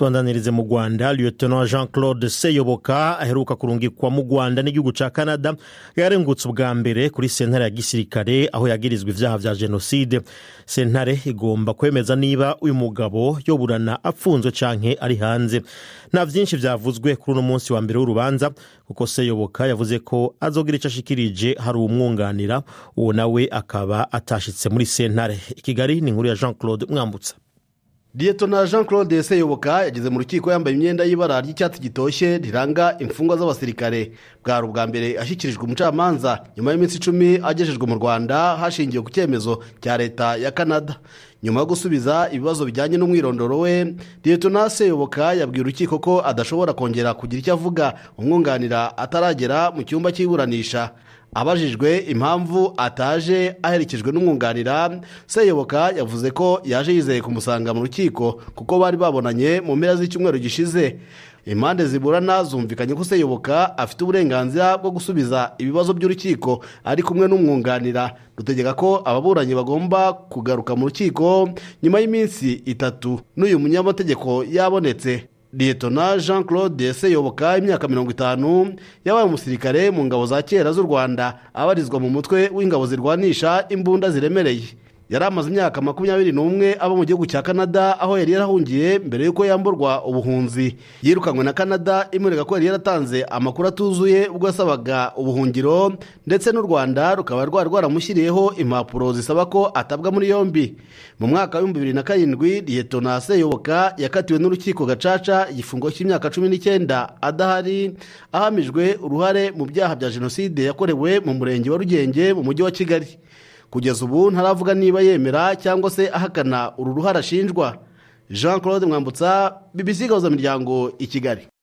tubandanirize mu rwanda lieutenant jean claude seyoboka aheruka kurungikwa mu rwanda n'igihugu cya canada yarengutse ubwa mbere kuri sentare ya gisirikare aho yagirizwa ibyaha bya jenoside sentare igomba kwemeza niba uyu mugabo yoburana apfunzwe canke ari hanze nta byinshi byavuzwe kuri uno munsi wa mbere w'urubanza kuko seyoboka yavuze ko azogira icyo ashikirije hari uwumwunganira uwo nawe akaba atashitse muri sentare i kigali ni inkuru ya jean claude mwambutsa Liyetona jean claude seyoboka yageze mu rukiko yambaye imyenda y'ibara ry'icyatsi gitoshye riranga imfungwa z'abasirikare bwari ubwa mbere ashyikirijwe umucamanza nyuma y'iminsi icumi agejejwe mu rwanda hashingiwe ku cyemezo cya leta ya canada nyuma yo gusubiza ibibazo bijyanye n'umwirondoro we liyetona seyoboka yabwiye urukiko ko adashobora kongera kugira icyo avuga umwunganira ataragera mu cyumba cy'iburanisha abajijwe impamvu ataje aherekejwe n'umwunganira seyoboka yavuze ko yaje yizeye kumusanga mu rukiko kuko bari babonanye mu mpera z'icyumweru gishize impande ziburana zumvikanye ko seyoboka afite uburenganzira bwo gusubiza ibibazo by'urukiko ari kumwe n'umwunganira dutegeka ko ababuranyi bagomba kugaruka mu rukiko nyuma y'iminsi itatu n'uyu munyamategeko yabonetse liyetona jean claude seyoboka imyaka mirongo itanu yabaye umusirikare mu ngabo za kera z'u rwanda abarizwa mu mutwe w'ingabo zirwanisha imbunda ziremereye yari amaze imyaka makumyabiri n'umwe aba mu gihugu cya canada aho yari yarahungiye mbere y'uko yamburwa ubuhunzi yirukanywe na canada imurega ko yari yaratanze amakuru atuzuye ubwo yasabaga ubuhungiro ndetse n'u rwanda rukaba rwari rwaramushyiriyeho impapuro zisaba ko atabwa muri yombi mu mwaka w'ibihumbi bibiri na karindwi liyetona seyoboka yakatiwe n'urukiko gacaca igifungo cy'imyaka cumi n'icyenda adahari ahamijwe uruhare mu byaha bya jenoside yakorewe mu murenge wa rugenge mu mujyi wa kigali kugeza ubu ntaravuga niba yemera cyangwa se ahakana uru ruhare ashinjwa jean claude mwambutsa bbc gahuzamiryango i kigali